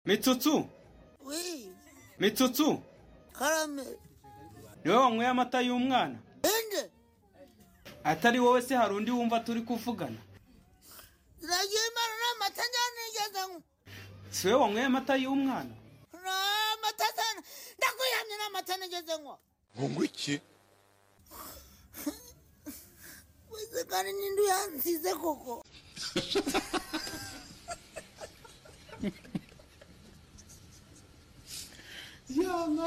Mitsutsu Oui, Mitsutsu karame. ni wowe wanyweye amata y'umwana Ninde? atari wowe se hari undi wumva turi kuvugana Nagiye mara n'amata ndanigeze ngo. si wowe wanyweye amata y'umwana N'amata sana. Ndakuyihamye n'amata nigeze ngo. ngo iki Wize kandi ninde uyansize koko? yana